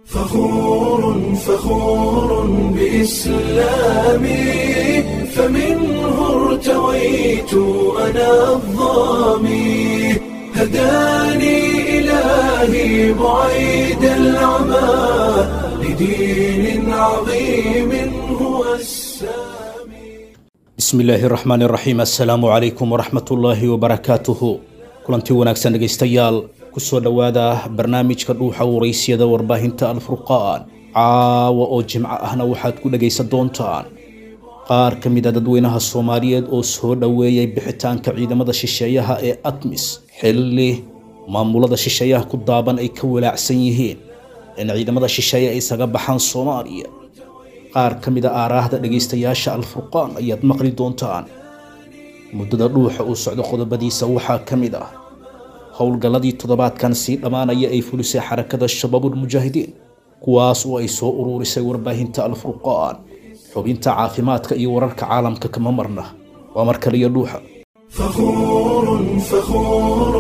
فخور فخور بإسلامي فمنه ارتويت أنا الظامي هداني إلهي بعيد العمى لدين عظيم هو السامي bismi illaahi raxmaan raxiim assalaamu calaykum waraxmat ullaahi wabarakaatuhu kulantii wanaagsan dhegaystayaal kusoo dhowaada barnaamijka dhuuxa waraysyada warbaahinta alfurqaan caawa oo jimco ahna waxaad ku dhegaysan doontaan qaar ka mid a dadweynaha soomaaliyeed oo soo dhoweeyay bixitaanka ciidamada shisheeyaha ee atmis xilli maamulada shisheeyaha ku daaban ay ka walaacsan yihiin in ciidamada shisheeye ay isaga baxaan soomaaliya qaar ka mid a aaraahda dhegaystayaasha alfurqaan ayaad maqli doontaan muddada dhuuxa uu socdo qodobadiisa waxaa ka mid ah howlgalladii toddobaadkan sii dhammaanaya ay fulisay xarakada shabaabulmujaahidiin kuwaas oo ay soo uruurisay warbaahinta alfurqaan xubinta caafimaadka iyo wararka caalamka kama marna waa mar kaliya dhuuxa فخور فخور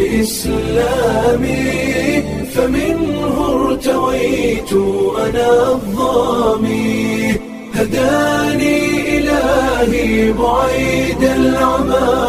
بإسلامي فمنه ارتويت أنا الظامي هداني إلهي بعيد العمى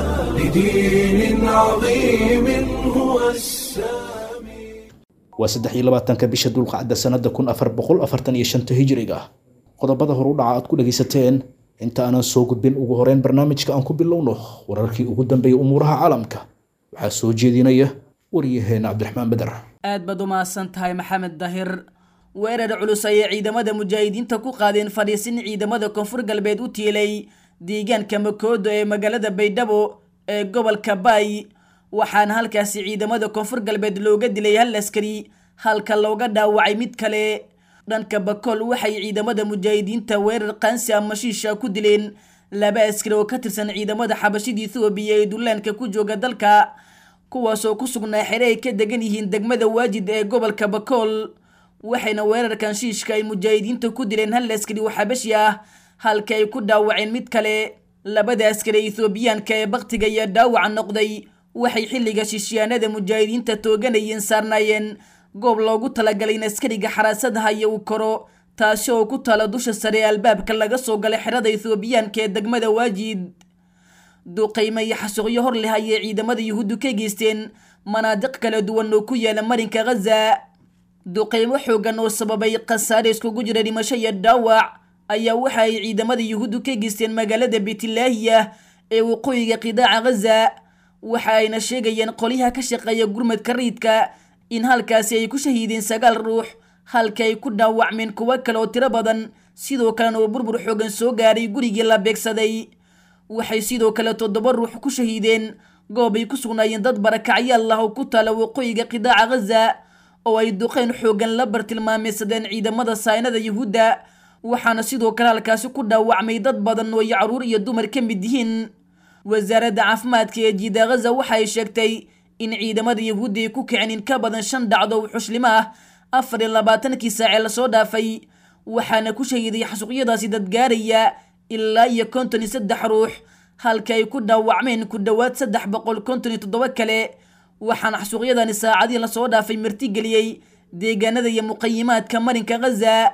لدين عظيم هو السامي waa saddex iyo labaatanka bisha dulqacda sanada kun afar boqol afartan iyo shanta hijriga qodobada horu dhaca aad ku dhegaysateen inta aanan soo gudbin ugu horeyn barnaamijka aan ku bilowno wararkii ugu dambeeyay umuuraha caalamka waxaa soo jeedinaya waryaheena cabdiraxmaan beder aad baad u mahadsan tahay maxamed dahir weerar culus ayay ciidamada mujaahidiinta ku qaadeen fadhiisin ciidamada koonfur galbeed u tiilay deegaanka makoodo ee magaalada baydhabo ee gobolka baay waxaana halkaasi ciidamada koonfur galbeed looga dilay hal askari halka looga dhaawacay mid kale dhanka bakool waxay ciidamada mujaahidiinta weerar qaansi ama shiisha ku dileen laba askari oo ka tirsan ciidamada xabashida ethoobiya ee dullaanka ku jooga dalka kuwaasoo ku sugnaa xere ay ka degan yihiin degmada waajid ee gobolka bakool waxayna weerarkan shiishka ay mujaahidiinta ku dileen hal askari oo xabashi ah halka ay ku dhaawaceen mid kale labada askari ethoobiyaanka ee baktiga iyo dhaawaca noqday waxay xilliga shishiyaanada mujaahidiinta tooganayeen saarnaayeen goob loogu talagalay in askariga xaraasadaha iyo uu koro taasi oo ku taala dusha sare ee albaabka laga soo galay xerada ethoobiyaanka ee degmada waajid duqaymo iyo xasuuqyo hor leh ayay ciidamada yuhuuddu ka geysteen manaadiq kala duwan oo ku yaala marinka ghaza duqaymo xoogan oo sababay khasaare iskugu jira dhimasho iyo dhaawac ayaa waxa ay ciidamada yuhuuddu ka geysteen magaalada beetilaahiya ee waqooyiga qidaaca ghaza waxa ayna sheegayeen qolyaha ka shaqeeya gurmadka rayidka in halkaasi ay ku shahiideen sagaal ruux halka ay ku dhaawacmeen kuwo kale oo tiro badan sidoo kalena oo burbur xoogan soo gaaray gurigii la beegsaday waxay sidoo kale toddoba ruux ku shahiideen goob ay ku sugnaayeen dad barakacyaal ah oo ku taala waqooyiga qidaaca ghaza oo ay duqeyn xoogan la bartilmaameysadeen ciidamada saynada yuhuudda waxaana sidoo kale halkaasi ku dhaawacmay dad badan oo ay caruur iyo dumar ka mid yihiin wasaaradda caafimaadka ee jiida ghaza waxa ay sheegtay in ciidamada yuhuudda ay ku kiceen in ka badan shan dhacdo oo xuslimo ah afar iyo labaatankii saacee lasoo dhaafay waxaana ku shahiiday xasuuqyadaasi dad gaaraya ilaa iyo konton iyo saddex ruux halka ay ku dhaawacmeen ku dhowaad saddex boqol konton iyo toddoba kale waxaana xasuuqyadani saacadii lasoo dhaafay martigeliyey deegaanada iyo muqayimaadka marinka ghaza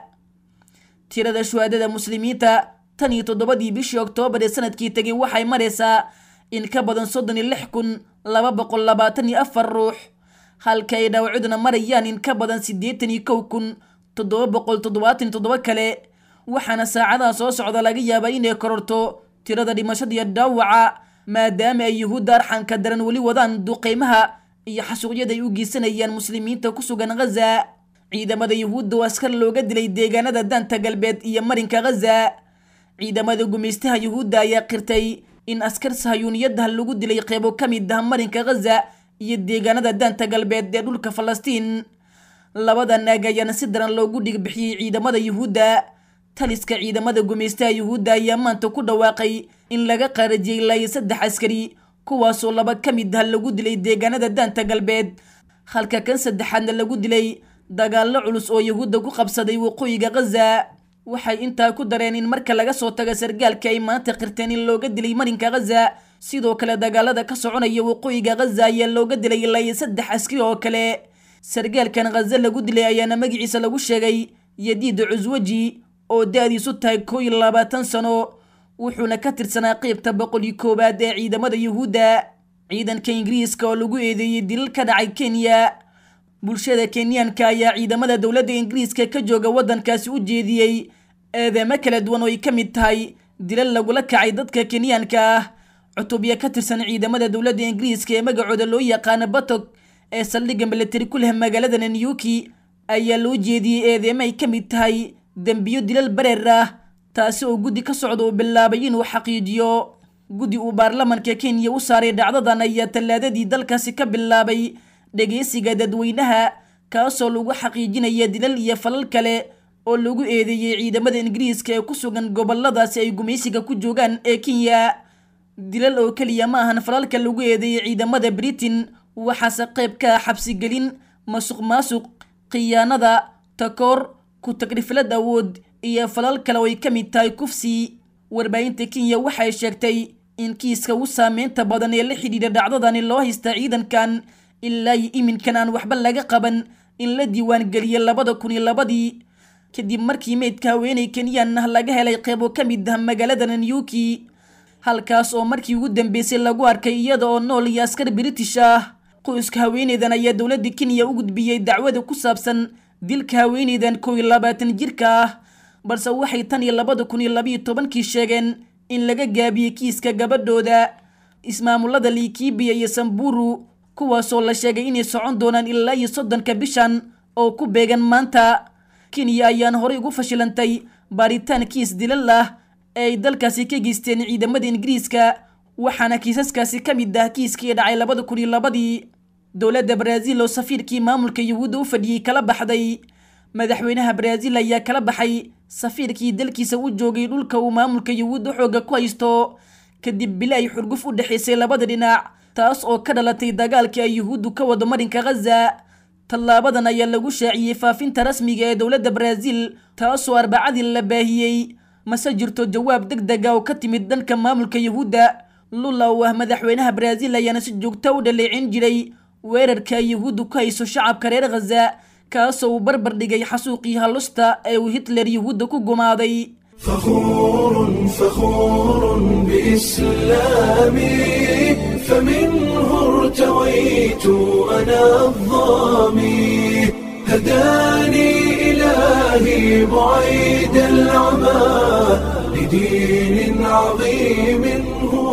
tirada shuhaadada muslimiinta tan iyo toddobadii bishii oktoobar ee sanadkii tegay waxay maraysaa in ka badan soddon iyo lix kun laba boqol labaatan iyo afar ruux halka ay dhaawacuduna marayaan in ka badan siddeetan iyo kow kun toddoba boqol toddobaatan iyo toddoba kale waxaana saacadaha soo socda laga yaabaa inay kororto tirada dhimashada iyo dhaawaca maadaama ay yuhuudda arxanka daran weli wadaan duqeymaha iyo xasuuqyada ay u geysanayaan muslimiinta ku sugan ghaza ciidamada yuhuudda oo askar looga dilay deegaanada daanta galbeed iyo marinka ghaza ciidamada gumaystaha yuhuudda ayaa qirtay in askar sahayuuniyadaha lagu dilay qeybo ka mid ah marinka ghaza iyo deegaanada daanta galbeed ee dhulka falastiin labada naag ayaana si daran loogu dhigbixiyey ciidamada yuhuudda taliska ciidamada gumaystaha yuhuudda ayaa maanta ku dhawaaqay in laga qaarajiyey ilaa iyo saddex askari kuwaasoo laba ka mid ah lagu dilay deegaanada daanta galbeed halka kan saddexaadna lagu dilay dagaallo culus oo yuhuudda ku qabsaday waqooyiga ghaza waxay intaa ku dareen in marka laga soo tago sargaalka ay maanta qirteen in looga dilay marinka ghaza sidoo kale dagaalada ka soconaya waqooyiga ghaza ayaa looga dilay ilaa iyo saddex askari oo kale sargaalkan khaza lagu dilay ayaana magaciisa lagu sheegay yadiid cuswaji oo da-diisu tahay koo iyo labaatan sano wuxuuna ka tirsanaa qeybta boqol iyo koowaad ee ciidamada yuhuudda ciidanka ingiriiska oo lagu eedeeyey dilal ka dhacay kenya bulshada kenyaanka ayaa ciidamada dowladda ingiriiska ka jooga waddankaasi u jeediyey eedeemo kala duwan oo ay ka mid tahay dilal lagula kacay dadka kenyaanka ah cutubya ka tirsan ciidamada dowladda ingiriiska ee magacooda loo yaqaano batog ee saldhigga milatari ku leh magaalada nanyuki ayaa loo jeediyey eedeemo ay ka mid tahay dembiyo dilal bareer ah taasi oo guddi ka socda uu bilaabay inuu xaqiijiyo guddi uu baarlamanka kenya u saaray dhacdadan ayaa tallaadadii dalkaasi ka bilaabay dhegeysiga dadweynaha kaasoo lagu xaqiijinaya dilal iyo falal kale oo lagu eedeeyey ciidamada ingiriiska ee ku sugan goboladaasi ay gumaysiga ku joogaan ee kenya dilal oo keliya ma ahan falalka lagu eedeeyey ciidamada britain waxaase qayb ka ah xabsigelin masuq maasuq khiyaanada takoor ku tagriflad awood iyo falal kale oo ay ka mid tahay kufsi warbaahinta kenya waxay sheegtay in kiiska u saameynta badan ee la xidhiidha dhacdadani loo haysta ciidankan ilaa iyo iminkan aan waxba laga qaban in la diiwaangeliyey labada kun iyo labadii kadib markii meydka haweeney kenyan ah laga helay qeybo ka mid ah magaalada nanyuki halkaas oo markii ugu dambeysay lagu arkay iyada oo nool iyo askar british ah qoyska haweeneydan ayaa dowladda kenya u gudbiyey dacwada ku saabsan dilka haweeneydan kow iyo labaatan jirka ah balse waxay tan iyo labada kun iyo labayo tobankii sheegeen in laga gaabiyey kiiska gabadhooda ismaamulada likibiya iyo samburu kuwaasoo la sheegay inay socon doonaan ilaa iyo soddonka bishan oo ku beegan maanta kenya ayaan horey ugu fashilantay baaritaan kiis dilal ah ee ay dalkaasi ka geysteen ciidamada ingiriiska waxaana kiisaskaasi ka mid ah kiiskii dhacay labada kun iyo labadii dowladda baraaziil oo safiirkii maamulka yuhuudda u fadhiyey kala baxday madaxweynaha baraaziil ayaa kala baxay safiirkii dalkiisa u joogay dhulka uu maamulka yuhuudda xooga ku haysto kadib bili ay xurguf u dhexaysay labada dhinac taas oo ka dhalatay dagaalkii ay yuhuuddu ka wado marinka khaza tallaabadan ayaa lagu shaaciyey faafinta rasmiga ee dowladda baraaziil taasoo arbacadii la baahiyey mase jirto jawaab deg dega oo ka timid dhanka maamulka yuhuudda lula oo ah madaxweynaha baraaziil ayaana si joogta u dhaleecin jiray weerarka ay yuhuuddu ku hayso shacabka reer khaza kaasoo uu barbar dhigay xasuuqii hallusta ee uu hitler yuhuudda ku gumaaday فخور فخور بإسلامي فمنه ارتويت أنا الظامي هداني إلهي بعيد العمى لدين عظيم هو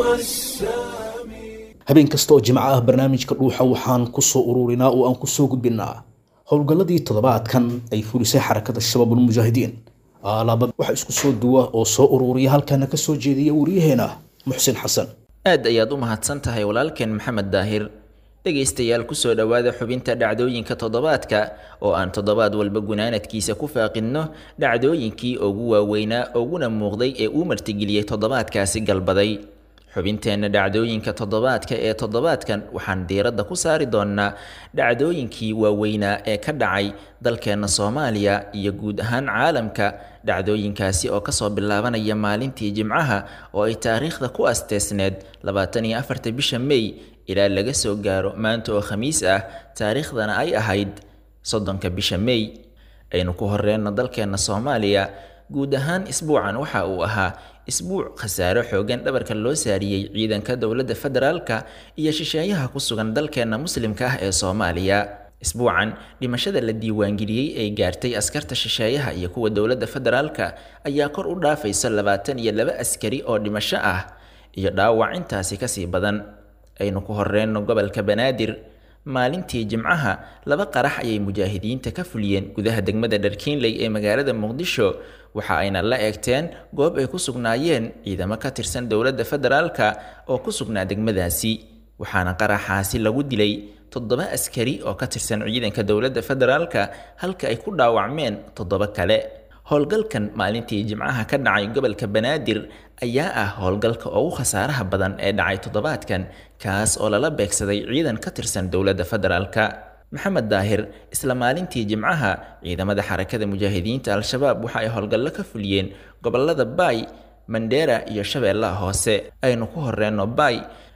السامي habeen kasta oo jimco ah barnaamijka dhuuxa waxaan ku soo ururinaa oo aan ku soo gudbinnaa howlgalladii toddobaadkan ay fulisay xarakada shabaabulmujaahidiin alaaba waxa isku soo duwa oo soo ururiya halkaana ka soo jeediya wariyaheena muxsin xasan aad ayaad u mahadsan tahay walaalkeen maxamed daahir dhegaystayaal kusoo dhowaada xubinta dhacdooyinka toddobaadka oo aan toddobaad walba gunaanadkiisa ku faaqinno dhacdooyinkii ugu waaweynaa uguna muuqday ee uu martigeliyey toddobaadkaasi galbaday xubinteenna dhacdooyinka toddobaadka ee toddobaadkan waxaan diiradda ku saari doonnaa dhacdooyinkii waaweynaa ee ka dhacay dalkeenna soomaaliya iyo guud ahaan caalamka dhacdooyinkaasi oo kasoo bilaabanaya maalintii jimcaha oo ay taariikhda ku asteesneed labaatan iyo afarta bisha mey ilaa laga soo gaaro maanta oo khamiis ah taariikhdana ay ahayd soddonka bisha mey aynu ku horeyno dalkeenna soomaaliya guud ahaan isbuucan waxa uu ahaa isbuuc khasaaro xoogan dhabarka loo saariyey ciidanka dowladda federaalka iyo shisheeyaha ku sugan dalkeenna muslimka ah ee soomaaliya isbuucan dhimashada la diiwaangeliyey ee gaartay askarta shisheeyaha iyo kuwa dowladda federaalka ayaa kor u dhaafaysa labaatan iyo laba askari oo dhimasho ah iyo dhaawac intaasi kasii badan aynu ku horeyno gobolka banaadir maalintii jimcaha laba qarax ayay mujaahidiinta ka fuliyeen gudaha degmada dharkiinley ee magaalada muqdisho waxa ayna la eegteen goob ay ku sugnaayeen ciidamo ka tirsan dowladda federaalka oo ku sugnaa degmadaasi waxaana qaraxaasi lagu dilay toddoba askari oo ka tirsan ciidanka dowladda federaalka halka ay ku dhaawacmeen toddoba kale howlgalkan maalintii jimcaha ka dhacay gobolka banaadir ayaa ah howlgalka ugu khasaaraha badan ee dhacay toddobaadkan kaas oo lala beegsaday ciidan ka tirsan dowladda federaalka maxamed daahir isla maalintii jimcaha ciidamada xarakada mujaahidiinta al-shabaab waxa ay howlgallo ka fuliyeen gobolada baay mandheera iyo shabeellaha hoose aynu ku horeyno baay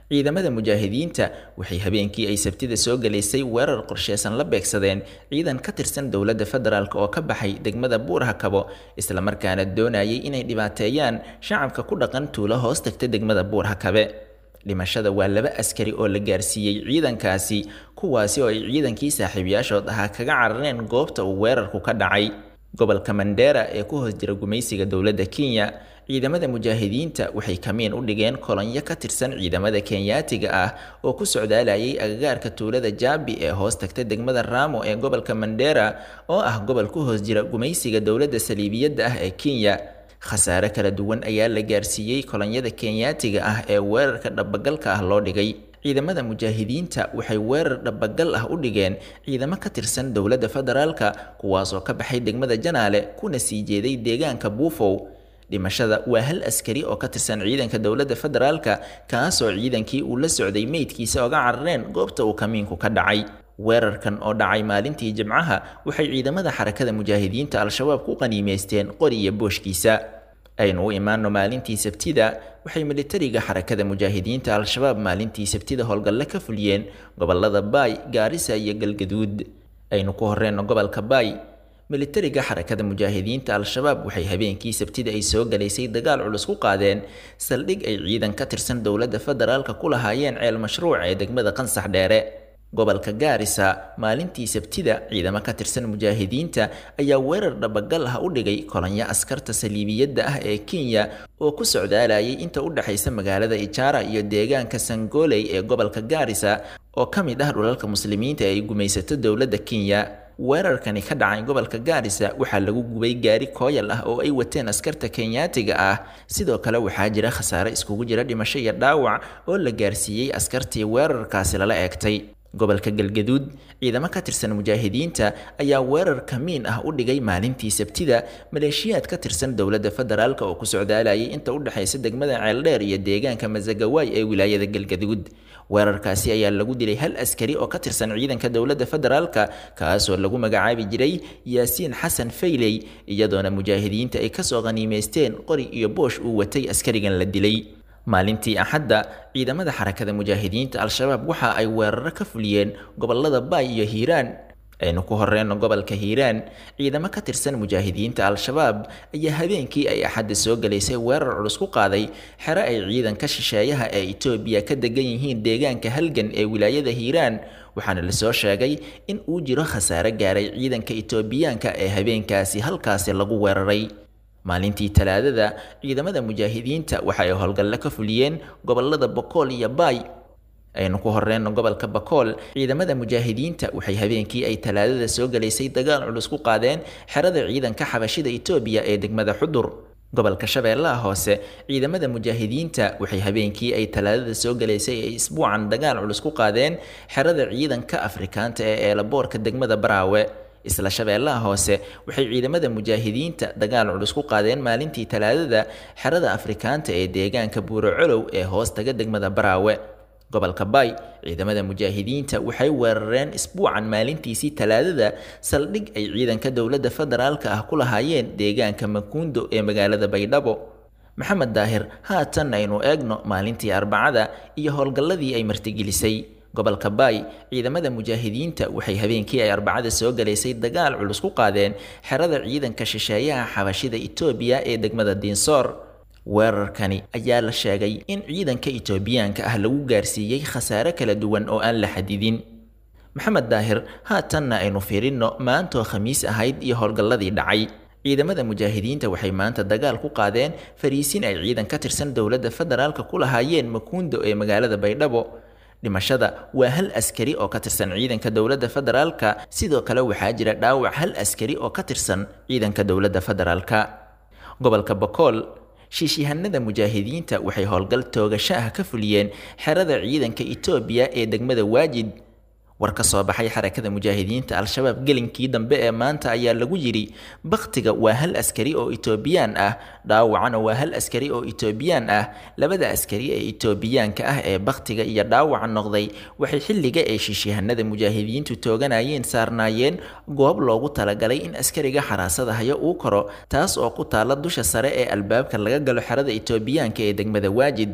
ciidamada mujaahidiinta waxay habeenkii ay sabtida soo galaysay weerar qorsheysan la beegsadeen ciidan ka tirsan dowladda federaalk oo ka baxay degmada buurhakabo islamarkaana doonayay inay dhibaateeyaan shacabka ku dhaqan tuulo hoos tagta degmada buurhakabe dhimashada waa laba askari oo la gaarsiiyey ciidankaasi kuwaasi oo ay ciidankii saaxiibayaashood ahaa kaga carareen goobta uu weerarku ka dhacay gobolka mandera ee ku hoos jira gumaysiga dowladda kenya ciidamada mujaahidiinta waxay kamiin u dhigeen kolonyo ka tirsan ciidamada kenyaatiga ah oo ku socdaalayay agagaarka tuulada jaabi ee hoos tagta degmada raamo ee gobolka mandera oo ah gobol ku hoos jira gumaysiga dowladda saliibiyadda ah ee kenya khasaare kala duwan ayaa la gaarsiiyey kolonyada kenyaatiga ah ee weerarka dhabagalka ah loo dhigay ciidamada mujaahidiinta waxay weerar dhabagal ah u dhigeen ciidamo ka tirsan dowladda federaalka kuwaasoo ka baxay degmada janaale kuna sii jeeday deegaanka buufow dhimashada waa hal askari oo ka tirsan ciidanka dowladda federaalka kaasoo ciidankii uu la socday meydkiisa oga carareen goobta uu kamiinku ka dhacay weerarkan oo dhacay maalintii jimcaha waxay ciidamada xarakada mujaahidiinta al-shabaab ku qaniimeysteen qori iyo booshkiisa aynu u imaano maalintii sabtida waxay militariga xarakada mujaahidiinta al-shabaab maalintii sabtida howlgalle ka fuliyeen gobolada baay gaarisa iyo galgaduud aynu ku horeyno gobolka baay militariga xarakada mujaahidiinta al-shabaab waxay habeenkii sabtida ay soo galaysay dagaal culus ku qaadeen saldhig ay ciidan ka tirsan dowladda federaalka ku lahaayeen ceel mashruuc ee degmada qansax dheere gobolka gaarisa maalintii sabtida ciidamo ka tirsan mujaahidiinta ayaa weerar dhabagal ah u dhigay kolonyo askarta saliibiyadda ah ee kenya oo ku socdaalayay inta u dhexaysa magaalada ijaara iyo deegaanka sangoley ee gobolka gaarisa oo ka mid ah dhulalka muslimiinta ee ay gumaysato dowladda kenya weerarkani ka dhacay gobolka gaarisa waxaa lagu gubay gaari kooyal ah oo ay wateen askarta kenyaatiga ah sidoo kale waxaa jira khasaare iskugu jira dhimasho iyo dhaawac oo la gaarsiiyey askartii weerarkaasi lala eegtay gobolka galgaduud ciidamo ka tirsan mujaahidiinta ayaa weerar kamiin ah u dhigay maalintii sabtida maleeshiyaad ka tirsan dowladda federaalk oo ku socdaalayay inta u dhexaysa degmada ceeldheer iyo deegaanka masagawaay ee wilaayada galgaduud weerarkaasi ayaa lagu dilay hal askari oo ka tirsan ciidanka dowladda federaalka kaasoo lagu magacaabi jiray yaasiin xasan fayley iyadoona mujaahidiinta ay kasoo qaniimeysteen qori iyo boosh uu watay askarigan la dilay maalintii axadda ciidamada xarakada mujaahidiinta al-shabaab waxa ay weeraro ka fuliyeen gobolada baay iyo hiiraan aynu ku horeyno gobolka hiiraan ciidamo ka tirsan mujaahidiinta al-shabaab ayaa habeenkii ay axadda soo galaysay weerar culus ku qaaday xero ay ciidanka shisheeyaha ee itoobiya ka degan yihiin deegaanka halgan ee wilaayada hiiraan waxaana lasoo sheegay in uu jiro khasaare gaaray ciidanka itoobiyaanka ee habeenkaasi halkaasi lagu weeraray maalintii talaadada ciidamada mujaahidiinta waxa ay howlgalle ka fuliyeen gobolada bokool iyo baay aynu ku horeyno gobolka bakool ciidamada mujaahidiinta waxay habeenkii ay talaadada soo galaysay dagaal culus ku qaadeen xerada ciidanka xabashida itoobiya ee degmada xudur gobolka shabeellaha hoose ciidamada mujaahidiinta waxay habeenkii ay talaadada soo galaysay ay isbuucan dagaal culus ku qaadeen xerada ciidanka afrikaanta ee eelaboorka degmada baraawe isla shabeellaha hoose waxay ciidamada mujaahidiinta dagaal culus ku qaadeen maalintii talaadada xerada afrikaanta ee deegaanka buurocolow ee hoos taga degmada baraawe gobolka baay ciidamada mujaahidiinta waxay weerareen isbuucan maalintiisii talaadada saldhig ay ciidanka dowladda federaalka ah ku lahaayeen deegaanka makuundo ee magaalada baydhabo maxamed daahir haatan aynu eegno maalintii arbacada iyo howlgalladii ay martigelisay gobolka baay ciidamada mujaahidiinta waxay habeenkii ay arbacada soo galaysay dagaal culus ku qaadeen xerada ciidanka shisheeyaha xabashida itoobiya ee degmada diinsoor weerarkani ayaa la sheegay in ciidanka itoobiyaanka ah lagu gaarsiiyey khasaare kala duwan oo aan la xadidin maxamed daahir haatanna aynu fiirinno maantoo khamiis ahayd iyo howlgalladii dhacay ciidamada mujaahidiinta waxay maanta dagaal ku qaadeen fariisin ay ciidan ka tirsan dowladda federaalka ku lahaayeen makuundo ee magaalada baydhabo dhimashada waa hal askari oo ka tirsan ciidanka dowladda federaalka sidoo kale waxaa jira dhaawac hal askari oo ka tirsan ciidanka dowladda federaalka gobolka bokool shiishihanada mujaahidiinta waxay howlgal toogasho ah ka fuliyeen xerada ciidanka itoobiya ee degmada waajid war ka soo baxay xarakada mujaahidiinta al-shabaab gelinkii dambe ee maanta ayaa lagu yidhi bakhtiga waa hal askari oo itoobiyaan ah dhaawacana waa hal askari oo itoobiyaan ah labada askari ee itoobiyaanka ah ee bakhtiga iyo dhaawaca noqday waxay xilliga ee shiishihanada mujaahidiintu tooganayeen saarnaayeen goob loogu talagalay in askariga xaraasada hayo uu koro taas oo ku taala dusha sare ee albaabka laga galo xerada itoobiyaanka ee degmada waajid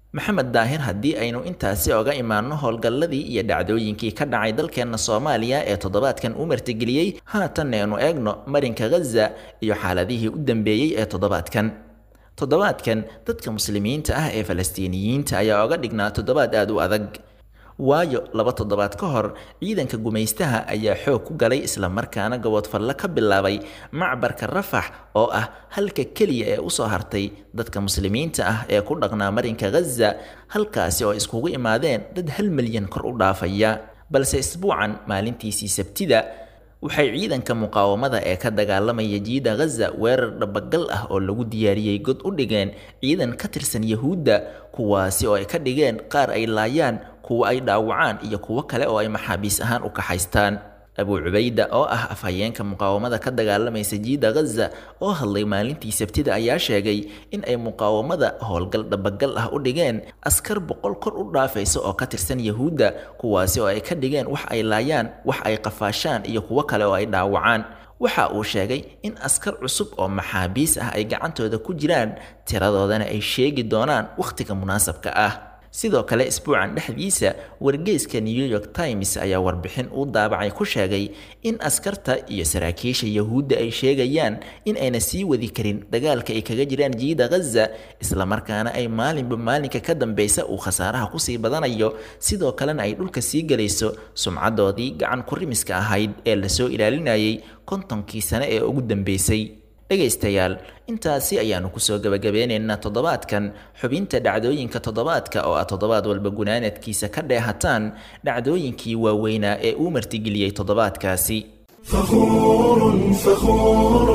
maxamed daahir haddii aynu intaasi oga imaanno howlgalladii iyo dhacdooyinkii ka dhacay dalkeenna soomaaliya ee toddobaadkan u martigeliyey haatan aynu eegno marinka ghaza iyo xaaladihii u dambeeyey ee toddobaadkan toddobaadkan dadka muslimiinta ah ee falastiiniyiinta ayaa oga dhignaa toddobaad aada u adag waayo laba toddobaad ka hor ciidanka gumaystaha ayaa xoog ku galay islamarkaana gaboodfalle ka bilaabay macbarka rafax oo ah halka keliya ee usoo hartay dadka muslimiinta ah ee ku dhaqnaa marinka ghaza halkaasi oo iskugu imaadeen dad hal milyan kor u dhaafaya balse isbuucan maalintiisii sabtida waxay ciidanka muqaawamada ee ka dagaalamaya jiida ghaza weerar dhabagal ah oo lagu diyaariyey god u dhigeen ciidan ka tirsan yahuudda kuwaasi oo ay ka dhigeen qaar ay laayaan kuwa ay dhaawacaan iyo kuwo kale oo ay maxaabiis ahaan u kaxaystaan abuu cubayda oo ah afhayeenka muqaawamada ka dagaalamaysa jiida ghaza oo hadlay maalintii sabtida ayaa sheegay in ay muqaawamada howlgal dhabagal ah u dhigeen askar boqol kor u dhaafaysa oo ka tirsan yahuudda kuwaasi oo ay ka dhigeen wax ay laayaan wax ay qafaashaan iyo kuwo kale oo ay dhaawacaan waxa uu sheegay in askar cusub oo maxaabiis ah ay gacantooda ku jiraan tiradoodana ay sheegi doonaan wakhtiga munaasabka ah sidoo kale isbuucan dhexdiisa wargeyska new york times ayaa warbixin uu daabacay ku sheegay in askarta iyo saraakiisha yahuudda ay sheegayaan in ayna sii wadi karin dagaalka ay kaga jiraan jiida ghaza islamarkaana ay maalinba maalinka ka dambeysa uu khasaaraha kusii badanayo sidoo kalena ay dhulka sii gelayso sumcadoodii gacan kurimiska ahayd ee lasoo ilaalinayay kontonkii sane ee ugu dambeysay dhegaystayaal intaasi ayaanu kusoo gabagabeynaynaa toddobaadkan xubinta dhacdooyinka toddobaadka oo ah toddobaad walba gunaanadkiisa ka dheehataan dhacdooyinkii waaweynaa ee uu martigeliyey toddobaadkaasi فخور فخور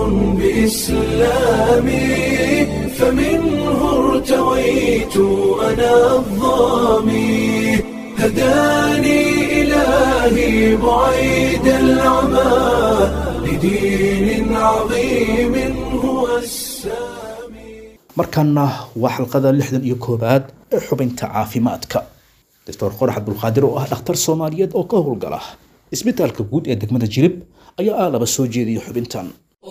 بإسلامي فمنه ارتويت أنا الظامي هداني إلهي بعيد العمى لدين عظيم هو السامي markanna waa xalqada lixdan iyo koowaad ee xubinta caafimaadka doctor qorax abdulqaadir oo ah dhakhtar soomaaliyeed oo ka howlgala isbitaalka guud ee degmada jilib ayaa aalaba soo jeediyay xubintan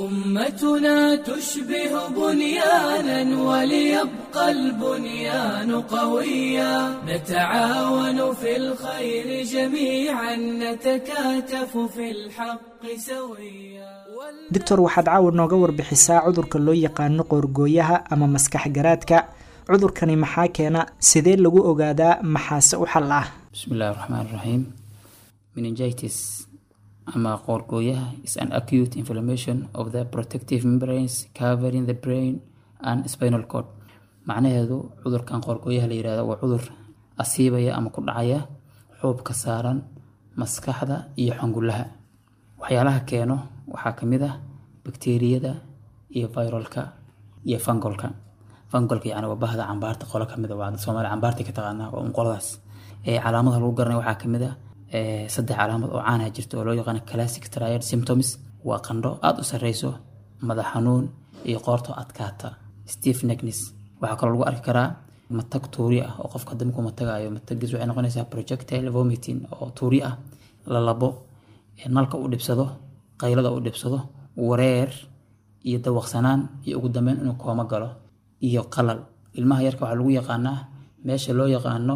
أمتنا تشبه بنيانا وليبقى البنيان قويا نتعاون في الخير جميعا نتكاتف في الحق سويا doctor waxaad caawa nooga warbixisaa cudurka loo yaqaano qoorgooyaha ama maskax garaadka cudurkani maxaa keena sidee lagu ogaadaa maxaase u xal ah بسم الله الرحمن الرحيم meningitis ama qoorgooyaha is an acute inflammation of the protective membranes covering the brain and spinal cord macnaheedu cudurkan qoorgooyaha la yihahdo waa cudur asiibaya ama ku dhacaya xuubka saaran maskaxda iyo xangulaha waxyaalaha keeno waxaa kamid ah bakteeriyada iyo viralka iyo fangolka fangolka yani waa bahda cambaarta qolo kamid a waa soomaali cambaarta ka taqaanaa waa un qoladaas ee calaamadaha lagu garanaya waxaa kamid ah ee saddex calaamad oo caanaha jirta oo loo yaqaano classic triad symptoms waa qandho aada u sareyso madax xanuun iyo qoorto adkaata steve neckness waxaa kaloo lagu arki karaa matag tuuri ah oo qofka damku matagayo matagiis waxay noqonaysaa projectile vomiting oo tuuri ah lalabo nalka u dhibsado qaylada u dhibsado wareer iyo dawaqsanaan iyo ugu dambeyn inuu koomo galo iyo qalal ilmaha yarka waxaa lagu yaqaanaa meesha loo yaqaano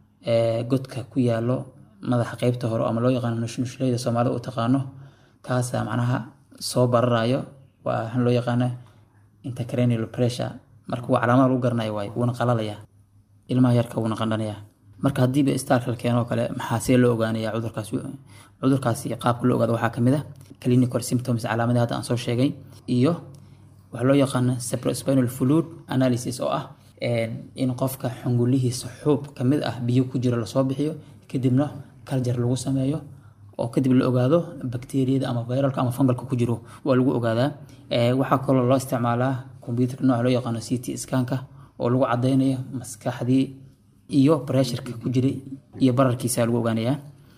godka ku yaalo madaxa qeybta hore ama loo yaqaano nushnushlayda soomaalida u taqaano kaasa macnaha soo bararayo waa waxaan loo yaqaana intercranial pressure marka waa calaamada lagu garanayo waay wuuna qalalaya ilmaha yarka wuuna qandhanaya marka haddiiba istaalka la keeno oo kale maxaa see loo ogaanaya cudurkaas cudurkaasi qaabka loo ogaado waxaa kamid ah clinical symptoms calaamadaha hadda aan soo sheegay iyo waxaa loo yaqaana cerebrospinal fluid analysis oo ah in qofka xungulihiisa xuub kamid ah biyo ku jiro lasoo bixiyo kadibna kaljar lagu sameeyo oo kadib la ogaado bakteriyada ama viralka ama fungalka ku jiro waa lagu ogaadaa waxaa kaloo loo isticmaalaa computerka nooca loo yaqaano ct scanka oo lagu cadeynayo maskaxdii iyo pressureka ku jiray iyo bararkiisa lagu ogaanayaa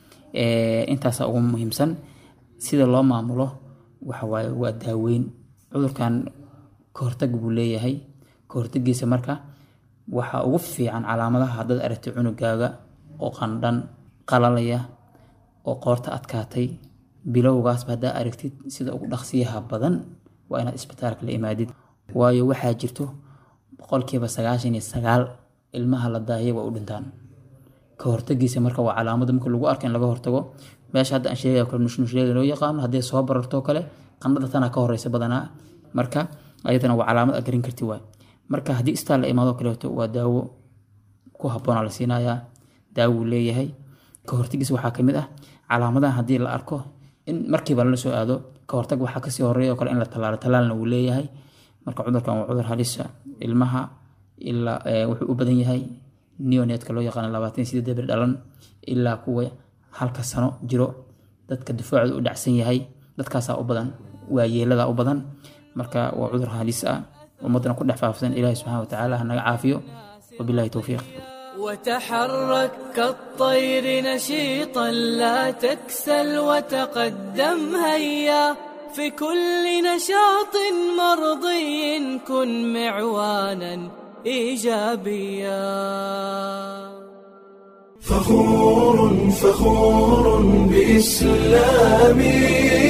intaasa ugu muhiimsan sida loo maamulo waxawaaye waa daaweyn cudurkan kahortag buu leeyahay kahortagiisa marka waxaa ugu fiican calaamadaha haddaad aragtay cunugaaga oo qandhan qalalaya oo qoorta adkaatay bilowgaasba haddaa aragtid sida ugu dhaqsiyaha badan waa inaad isbitaalka la imaadid waayo waxaa jirto boqolkiiba sagaashan iyo sagaal ilmaha la daahiyay waa u dhintaan ka hortagiisa marka waa calaamada marka lagu arko in laga hortago meesha hadda aan sheegaya kale nushnushleeda loo yaqaano haddii soo bararto kale qandhada tana ka horeysa badanaa marka ayadana waa calaamad aad garin karti waay marka haddii istaan la imaado kaleeto waa daawo ku habboonaa la siinayaa daawo uu leeyahay ka hortagiisa waxaa kamid ah calaamadaha haddii la arko in markiiba lala soo aado ka hortag waxaa kasii horeeya oo kale in la tallaalo tallaalna wuu leeyahay marka cudurkan waa cudur halisa ilmaha ilaa wuxuu u badan yahay neonetka loo yaqaano labaatan sideed bir dhalan ilaa kuwa halka sano jiro dadka difaacooda u dhacsan yahay dadkaasaa u badan waa yeelada u badan marka waa cudur halis ah ummadana ku dhex faafsan ilaahi subxana watacaala ha naga caafiyo wabilahi towfiiq وتحرك كالطير نشيطا لا تكسل وتقدم هيا في كل نشاط مرضي كن معوانا ايجابيا فخور فخور بإسلامي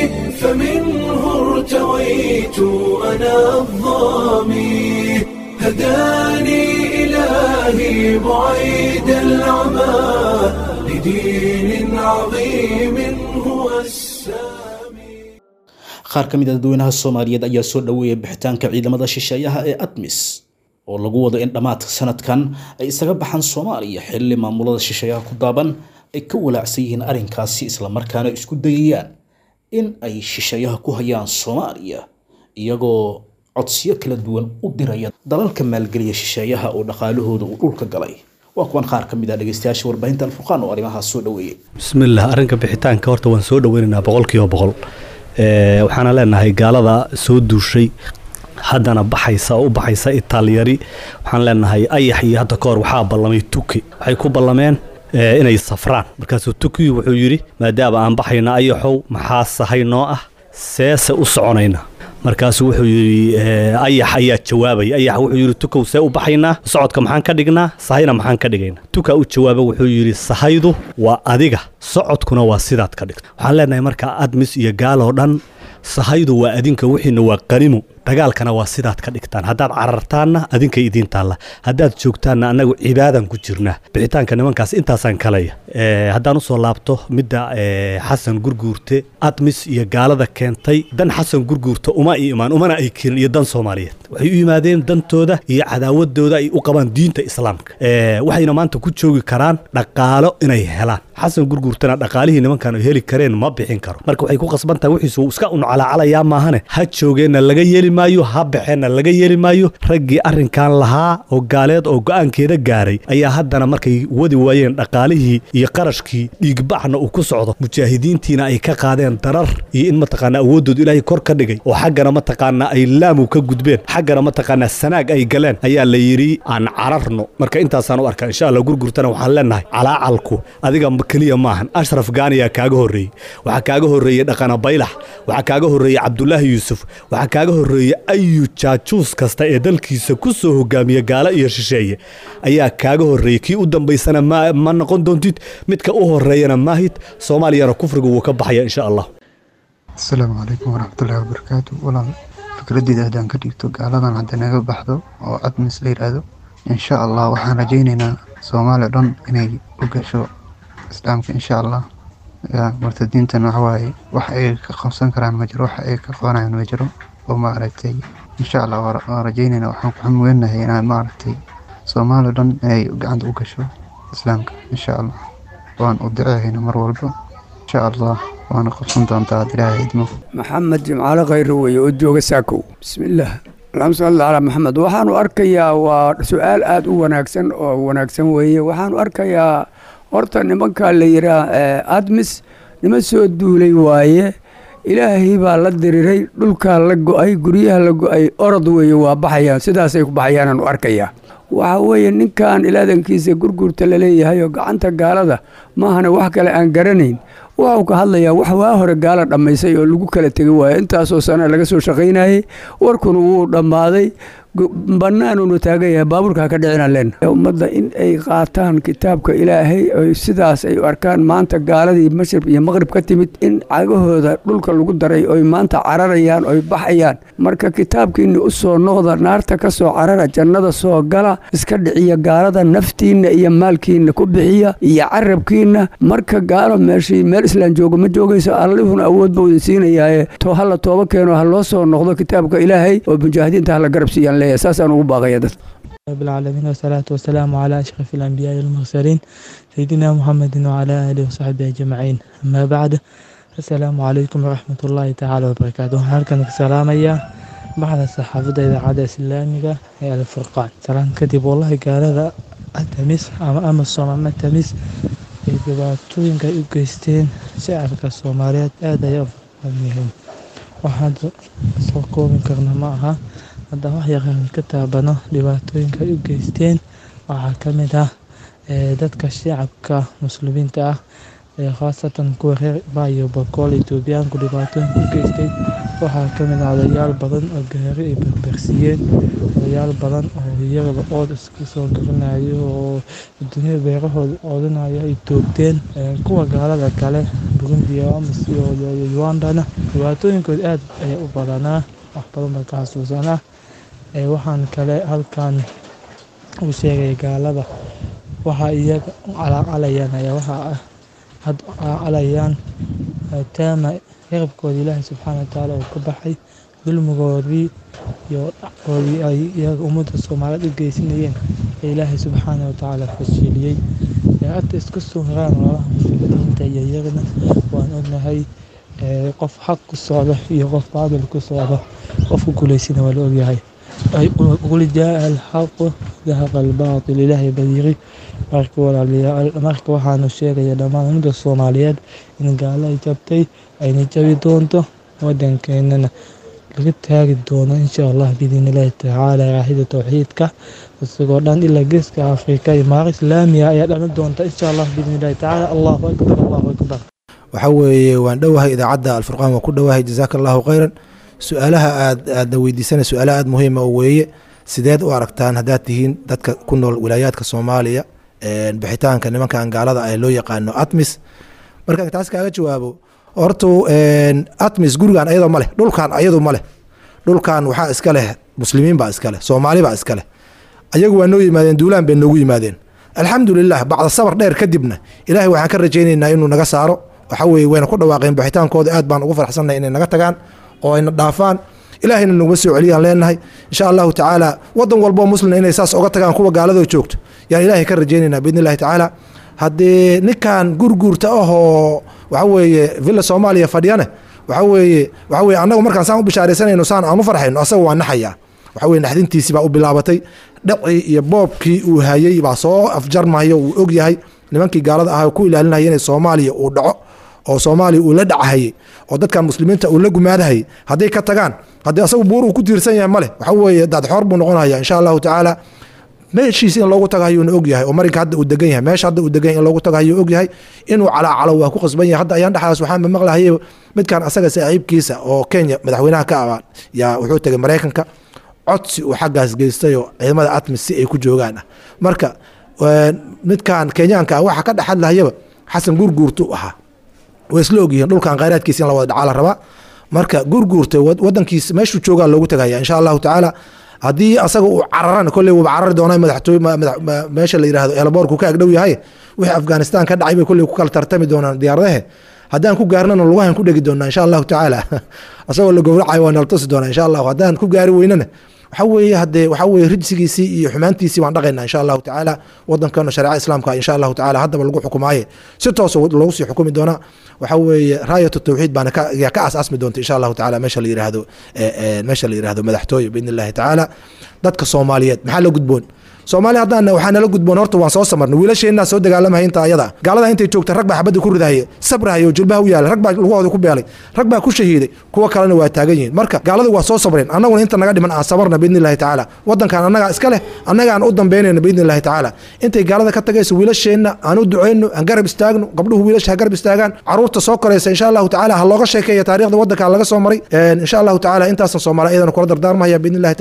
فمنه ارتويت أنا الظامي هداني إلهي بعيد العمى لدين عظيم هو السامي qaar ka mid a dadweynaha soomaaliyeed ayaa soo dhoweeyay bixitaanka ciidamada shisheeyaha ee admis oo lagu wado in dhammaadka sanadkan ay isaga baxaan soomaaliya xilli maamulada shisheeyaha ku daaban ay ka walaacsan yihiin arrinkaasi islamarkaana isku dayayaan in ay shisheeyaha ku hayaan soomaaliya iyagoo codsiyo kala duwan u diraya dalalka maalgeliya shisheeyaha oo dhaqaalahooda uu dhulka galay waa kuwan qaar ka mid ah dhegeystayaasha warbaahinta alfurqaan oo arrimahaas soo dhoweeyey bismillaah arrinka bixitaanka horta waan soo dhoweynaynaa boqolkiiba boqol waxaana leenahay gaalada soo duushay haddana baxaysa oo u baxaysa itaalyari waxaan leenahay ayax iyo hadda ka hor waxaa ballamay tuki waxay ku ballameen inay safraan markaasuu tuki wuxuu yidhi maadaama aan baxayna ayaxow maxaa sahay noo ah seese u soconayna markaasuu wuxuu yidhi ayax ayaa jawaabaya ayax wuxuu yidhi tukow see u baxaynaa socodka maxaan ka dhignaa sahayna maxaan ka dhigaynaa tuka u jawaaba wuxuu yidhi sahaydu waa adiga socodkuna waa sidaad ka dhigto waxaan leenahay marka admis iyo gaaloo dhan sahaydu waa adinka wixiina waa qanimo dagaalkana waa sidaad ka dhigtaan haddaad carartaanna adinkay idiin taalla haddaad joogtaanna annagu cibaadan ku jirnaa bixitaanka nimankaas intaasaan kalaya haddaan usoo laabto midda xasan gurguurte admis iyo gaalada keentay dan xasan gurguurte uma i imaan umana ay keenin iyo dan soomaaliyeed waxay u yimaadeen dantooda iyo cadaawadooda ay u qabaan diinta islaamka waxayna maanta ku joogi karaan dhaqaalo inay helaan xasan gurguurtana dhaqaalihii nimankan ay heli kareen ma bixin karo marka waxay ku qasban tahay wixiisu iska uncalaacalayaa maahane ha joogeenna laga yeeli maayo ha baxeenna laga yeeli maayo raggii arrinkan lahaa oo gaaleed oo go'aankeeda gaaray ayaa haddana markay wadi waayeen dhaqaalihii iyo qarashkii dhiigbaxna uu ku socdo mujaahidiintiina ay ka qaadeen darar iyo in mataqaanaa awooddooda ilaahay kor ka dhigay oo xaggana mataqaanaa ay laamu ka gudbeen xaggana mataqaanaa sanaag ay galeen ayaa la yidhi aan cararno marka intaasaan u arkaa insha allah gurgurtana waxaan leenahay calaacalku adiga keliya maahan ashraf gaaniyaa kaaga horreeyey waxaa kaaga horreeyey dhaqana baylax waxaa kaaga horreeyey cabdulaahi yuusuf waxaa kaaga horreeyey ayu jaajuus kasta ee dalkiisa ku soo hogaamiya gaalo iyo shisheeye ayaa kaaga horreeyey kii u dambaysana ma noqon doontid midka u horreeyana maahid soomaaliyana kufrigu wuu ka baxaya insha allah asalaamu calaykum waraxmatullaahi wabarakaatu walaal fikraddeeda haddaan ka dhigto gaaladan hadda naga baxdo oo admis la yidhaahdo insha allah waxaan rajaynaynaa soomaaliya dhan inay u gasho islaamka insha allah murtadiintan waxawaaye wax ay ka qabsan karaan ma jiro wax ay ka qabanayaan ma jiro oo maaragtay insha allah waan rajaynayna waxaan ku xamweenahay inaan maaragtay soomaaliya dhan inay gacanta u gasho islaamka insha allah waan u duceehayna mar walba insha allah waana qabsan doontaa ad ilaahay idmo maxamed jimcaale khayre weeye oo jooga saakow bismillaah allahuma salli calaa maxamed waxaanu arkayaa waa su-aal aada u wanaagsan oo wanaagsan weeye waxaanu arkayaa horta nimanka la yiraa admis nima soo duulay waaye ilaahay baa la diriray dhulkaa la go-ay guryaha la go-ay orod weeye waa baxayaan sidaasay ku baxayaanaanu arkayaa waxa weeye ninkan ilaadankiisa gurgurta laleeyahay oo gacanta gaalada maahana wax kale aan garanayn waxuu ka hadlayaa wax waa hore gaala dhammaysay oo lagu kala tegay waayo intaasoo sana laga soo shaqaynayey warkuna wuu dhammaaday bannaanunu taagan yahay baabuurka ka dhicina leen ummadda in ay qaataan kitaabka ilaahay oy sidaas ay u arkaan maanta gaaladii mashrib iyo maqrib ka timid in cagahooda dhulka lagu daray oy maanta cararayaan oy baxayaan marka kitaabkiina u soo noqda naarta ka soo carara jannada soo gala iska dhiciya gaalada naftiinna iyo maalkiina ku bixiya iyo carabkiina marka gaalo meeshii meel islaan joogo ma joogayso allihuna awood buu idin siinayaaye to hala tooba keeno ha loo soo noqdo kitaabka ilaahay oo mujaahidiinta hala garab siiyaan leeyahay saasaan ugu baaqaya dad رب العالمين والصلاة والسلام على أشرف الأنبياء والمرسلين سيدنا محمد وعلى آله وصحبه أجمعين أما بعد السلام عليكم ورحمة الله تعالى وبركاته halkan ka salaamaya baxda saxaafadda idaacadda islaamiga ee alfurqaan salaan kadib wallahi gaalada atamis ama amasom ama tamis ay dhibaatooyinka ay u geysteen shacabka soomaaliyeed aad ayay u badan yihiin waxaan soo koobi karna ma aha haddaan wax yaqaan ka taabano dhibaatooyinka ay u geysteen waxaa ka mid ah dadka shacabka muslimiinta ah ee khaasatan kuwa reer baayo bakool etoobiyaanku dhibaatooyinka u geystay waxaa ka mid ah odayaal badan oo gaari ay berbersiiyeen odayaal badan oo iyagaba ood iska soo garanayo oo dunyada beerahooda oodanayo ay toogteen kuwa gaalada kale burundi amasi ugandana dhibaatooyinkooda aad ayaa u badanaa wax badan baa ka xasuusanaa waxaan kale halkan u sheegay gaalada waxaa iyaga calaacalayaan ayaa waxaa ah had calaacalayaan maadaama cirabkooda ilaahay subxaana watacaala uu ka baxay dulmigoodii iyo dhacdoodii ay iyaga ummadda soomaaliyeed u geysanayeen ee ilaahay subxaana watacaala fashiliyey ee hadda isku soo haraan walaalaha muslimiinta iyo iyagana waan ognahay qof xaq ku socdo iyo qof baadil ku socdo qofku guulaysana waa la ogyahay qul jaa alxaqu dahaqa albaatil ilaahay badiiri marka walaalayaal marka waxaanu sheegaya dhammaan ummadda soomaaliyeed in gaalo ay jabtay ayna jabi doonto wadankeenana laga taagi doono insha allah biidn illaahi tacaala raahida towxiidka isagoo dhan ilaa geeska afrika imaaro islaamiya ayaa dhalan doonta insha allah biidn illahi tacaala allahu akbar allahu akbar waxa weeye waan dhowahay idaacadda alfurqaan waan ku dhowahay jazaaka allahu khayran su-aalaha aad aadna weydiisana su-aalaha aada muhiima oo weeye sideed u aragtaan haddaad tihiin dadka ku nool wilaayaadka soomaaliya bixitaanka nimankan gaalada ee loo yaqaano atmis markaan taas kaaga jawaabo horta atmis gurigan ayadoo ma leh dhulkan ayadu ma leh dhulkan waxaa iska leh muslimiin baa iska leh soomaali baa iska leh ayagu waa noo yimaadeen duulaan bay noogu yimaadeen alxamdulilah bacda sabar dheer kadibna ilaahay waxaan ka rajaynaynaa inuu naga saaro waxa weye wayna ku dhawaaqeen bixitaankooda aad baan ugu farxsannahay inay naga tagaan oo ayna dhaafaan ilaahayna naguma soo celiyaan leenahay insha allahu tacaala wadan walboo muslina inay saas oga tagaan kuwa gaaladoo joogto yaan ilaahay ka rajaynaynaa biidn illahi tacaala haddii ninkan gurguurta ahoo waxa weeye villa soomaaliya fadhiyane waxa weeye waxa weye annagu markaan saan u bishaaraysanayno saan aan u farxayno asaga waa naxayaa waxa weye naxdintiisii baa u bilaabatay dhacii iyo boobkii uu hayey baa soo afjarmayo uu og yahay nimankii gaalada ahaa ku ilaalinaya inay soomaaliya uu dhaco oo soomaaliya uu la dhachayey oo dadkan muslimiinta uu la gumaadahayay hadday ka tagaan haddii asagu buur uu ku tiirsan yahay male waxa weeye daadxoor buu noqonaya insha allahu tacaala meeshiis in loogu tagahayuuna og yahay oo marinka hadda uu degan yahay meesha hadda uu degan yahay in loogu tagahayu og yahay inuu calaacalo waa ku qasban yahay hadda ayaan dhexdaas waxaan maqlahayay midkan asaga saaxiibkiisa oo kenya madaxweynaha ka abaan yaa wuxuu tegay maraykanka codsi uu xaggaas geystay oo ciidamada atmis si ay ku joogaan ah marka midkan kenyaanka ah waxa ka dhex hadlahayaba xasan gurguurtu ahaa way isla ogyihiin dhulkan khayraadkiisa in la wada dhacaa la rabaa marka gurguurta wadankiisa meeshuu joogaa loogu tagaya insha allahu tacaala haddii asaga uu cararana kolley wuuba carari doonaa madaxtooy meesha la yidhahdo eelaboorku ka agdhow yahay wixii afghanistan ka dhacay bay kolley ku kala tartami doonaan diyaaradahe haddaan ku gaarnana lugahan ku dhegi doonaa insha allahu tacaala asagoo la gowracayo waa nala tusi doonaa insha allahu haddaan ku gaari weynana waxa weeye haddee waxa weeye rijsigiisii iyo xumaantiisii waan dhaqaynaa insha allahu tacaala wadankana shareeca islaamka insha allahu tacaala haddaba lagu xukumaaye si toosa loogu sii xukumi doonaa waxa weeye raayatu tawxiid baana ka ka asaasmi doonta insha allahu tacaala meesha la yidhaahdo meesha la yidhahdo madaxtooye biidn illahi tacaala dadka soomaaliyeed maxaa la gudboon soomaali haddaan waxaa nala gudboon horta waan soo samarnay wiilasheenaa soo dagaalamaya inta ayada gaalada intay joogta rag baa xabadda ku ridahaye sabrahaye oo jilbaha u yaalay rag baa lugahooda ku beelay rag baa ku shahiiday kuwa kalena waa taagan yihiin marka gaaladu waa soo sabreen annaguna inta naga dhiman aan sabarna biidni illahi tacaala wadankan annagaa iska leh annagaan u dambeynayna biidni illahi tacaala intay gaalada ka tagayso wiilasheenna aan u duceyno aan garab istaagno gabdhuhu wiilasha ha garab istaagaan caruurta soo koraysa insha allahu tacaala ha looga sheekeeya taariikhda wadanka laga soo maray insha allahu tacaala intaasan soomaali iyadana kula dardaarmahaya biidni illahi tacaala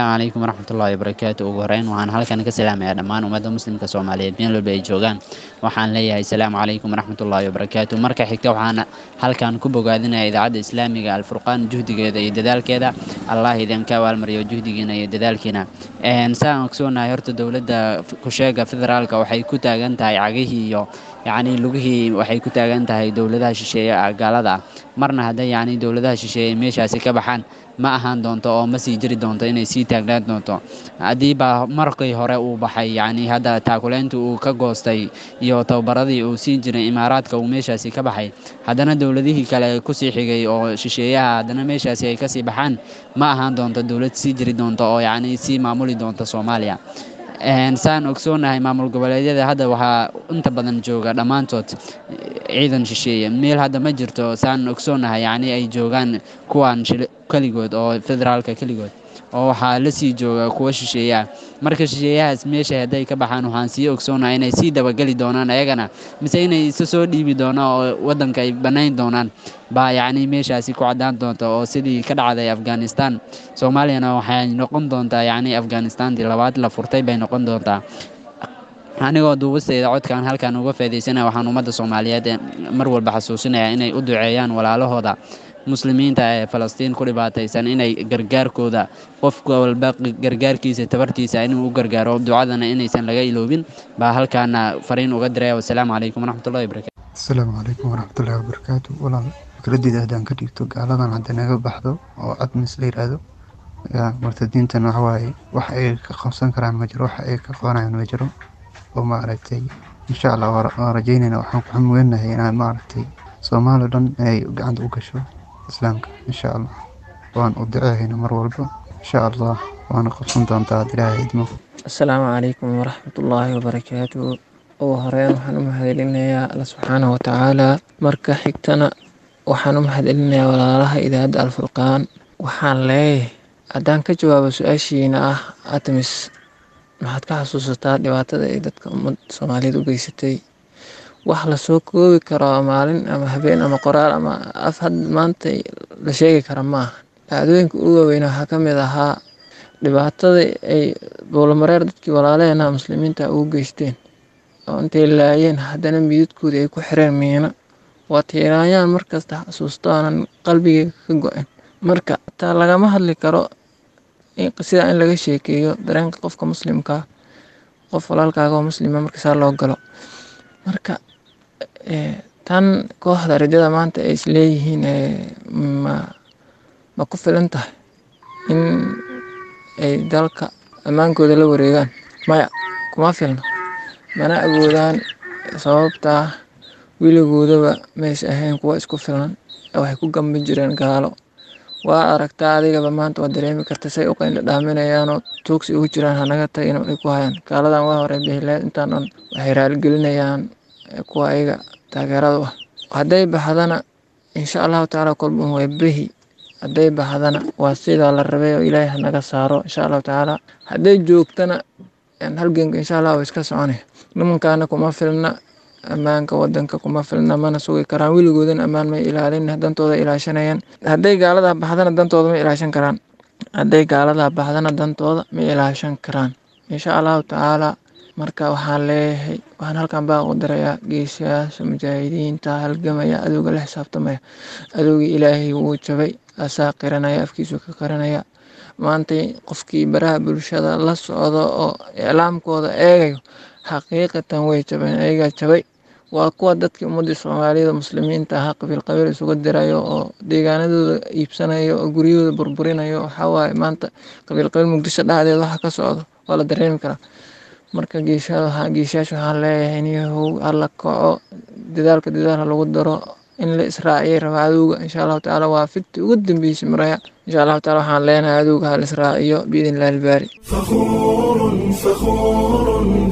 asalaamu calaykum waraxmatullaahi wabarakaatu ugu horeyn waxaan halkan ka salaamayaa dhammaan ummadda muslimka soomaaliyeed meel walba ay joogaan waxaan leeyahay asalaamu calaykum waraxmatullaahi wabarakaatu marka xigta waxaan halkan ku bogaadinaya idaacadda islaamiga alfurqaan juhdigeeda iyo dadaalkeeda allah idinka abaalmariyo juhdigiina iyo dadaalkiina saan ogsoonahay horta dowladda kusheega federaalka waxay ku taagan tahay cagihii iyo yacni lugihii waxay ku taagan tahay dowladaha shisheeye gaalada ah marna hadday yacni dowladaha shisheeye meeshaasi ka baxaan ma ahaan doonto oo ma sii jiri doonto inay sii taagnaan doonto haddii baa markii hore uu baxay yacni hadda taakuleynta uu ka goostay iyo tababaradii uu siin jiray imaaraadka uu meeshaasi ka baxay haddana dowladihii kale kusii xigay oo shisheeyaha haddana meeshaasi ay kasii baxaan ma ahaan doonto dowlad sii jiri doonto oo yacni sii maamuli doonta soomaaliya saan ogsoonahay maamul goboleedyada hadda waxaa inta badan jooga dhammaantood ciidan shisheeye meel hadda ma jirto saan ogsoonahay yacni ay joogaan kuwan keligood oo federaalka keligood oo waxaa la sii jooga kuwa shisheeye ah marka shisheeyahaas meesha hadday ka baxaan waxaan sii ogsoonahay inay sii dabageli doonaan ayagana mise inay isa soo dhiibi doonaan oo waddanka ay bannayn doonaan baa yacni meeshaasi ku caddaan doonta oo sidii ka dhacday afghanistan soomaaliyana waxay noqon doontaa yacni afghanistantii labaad la furtay bay noqon doontaa anigoo duubistayda codkan halkan uga faaidaysanaya waxaan ummadda soomaaliyeed mar walba xasuusinayaa inay u duceeyaan walaalahooda muslimiinta ee falastiin ku dhibaataysan inay gargaarkooda qof walba gargaarkiisa tabartiisa inuu u gargaaro ducadana inaysan laga iloobin baa halkaana fariin uga diraya wasalaamu calaykum waraxmatullahi wabarakatu asalaamu calaykum waraxmatullahi wabarakaatu walaal fikradeyda haddaan ka dhigto gaaladan hadda naga baxdo oo cadmis la yidhaahdo yaa murtadiintan waxawaaye wax ay ka qabsan karaan ma jiro wax ay ka qabanayaan ma jiro oo maaragtay insha allah waan rajaynayna waxaan ku xamuganahay inaan maaragtay soomaali dhan inay gacanta u gasho islaamka insha allah waan u duceehayna mar walba insha allah waana qabsan doontaa had ilaahay idmo asalaamu calaykum waraxmatullaahi wabarakaatu ugu horeyn waxaan u mahadcelinayaa alla subxaanahu watacaala marka xigtana waxaan u mahadcelinayaa walaalaha idaacadda alfurqaan waxaan leeyahay haddaan ka jawaabo su-aashiina ah atamis maxaad ka xasuusataa dhibaatada ay dadka ummad soomaaliyeed u geysatay wax lasoo koobi karo maalin ama habeen ama qoraal ama af had maanta la sheegi kara maaha dhacdooyinka ugu waaweyn waxaa ka mid ahaa dhibaatada ay boolamareer dadkii walaalaheena muslimiinta ugu geysteen oo intay laayeen haddana mididkoodii ay ku xireen miino waa tiiraayaan markasta xasuusto aanan qalbigeyga ka go-in marka taa lagama hadli karo sidaa in laga sheekeeyo dareenka qofka muslimkaa qof walaalkaaga oo muslima markasaa loo galo marka tan kooxda rajada maanta ay isleeyihiin ma ma ku filan tahay in ay dalka ammaankooda la wareegaan maya kuma filna mana awoodaan sababtaa weligoodaba maysa ahayn kuwa isku filan waxay ku gambi jireen gaalo waa aragtaa adigaba maanta waad dareemi karta say u qayndha dhaaminayaanoo tuugsi ugu jiraan hanaga tagin ay ku hayaan gaaladan waa hore behileed intaan dhan waxay raaligelinayaan kuwa ayaga taageerada u ah hadday baxdana insha allahu tacaala kolbun way behi hadday baxdana waa sidaa la rabay oo ilaahay hanaga saaro insha allahu tacaala hadday joogtana halgenka insha allah waa iska soconaya nimankaana kuma filna ammaanka wadanka kuma filna mana sugi karaan weligoodana ammaan may ilaalin dantooda ilaashanayaan hadday gaaladaa baxdana dantooda ma ilaashan karaan hadday gaaladaa baxdana dantooda ma ilaashan karaan insha allahu tacaala marka waxaan leeyahay waxaan halkan baa u dirayaa geesayaasha mujaahidiinta halgamaya adowga la xisaabtamaya adowgii ilaahay wuu jabay asaa qiranaya afkiisu ka qiranaya maantay qofkii baraha bulshada la socdo oo iclaamkooda eegayo xaqiiqatan way jabeen ayagaa jabay waa kuwa dadkii ummadii soomaaliyada muslimiinta ahaa qabiil qabiil isugu dirayo oo deegaanadooda iibsanayo oo guryahooda burburinayo waxawaaye maanta qabiil qabiil muqdisho dhacdeed waxa ka socdo waa la dareemi karaa marka geeshayaasha waxaan leeyahay inyahow alla kaco dadaalka dadaal lagu daro in la israaciyay rabaa adowga insha allahu tacaala waa figti ugu dambeysay maraya insha allahu taala waxaan leenahay adowga ha la israaciyo biidn illahi albaari فخور فخور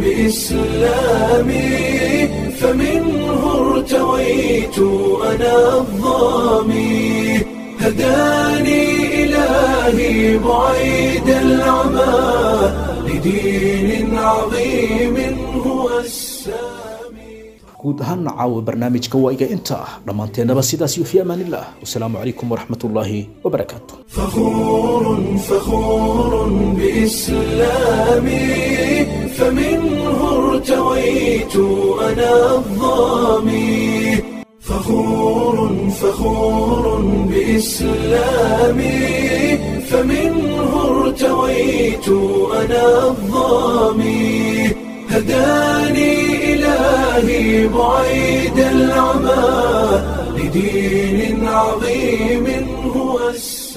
بإسلامي فمنه ارتويت أنا الظامي هداني إلهي بعيد العمى لدين عظيم هو السامي guud ahaana caawa barnaamijka waa iga inta ah dhammaanteennaba sidaas iyo fi amaanillah wasalaamu calaykum waraxmatullaahi wabarakaatu فخور فخور بإسلامي فمنه ارتويت أنا الظامي فخور فخور بإسلامي فمنه ارتويت أنا الظامي هداني إلهي بعيد العمى لدين عظيم هو السلام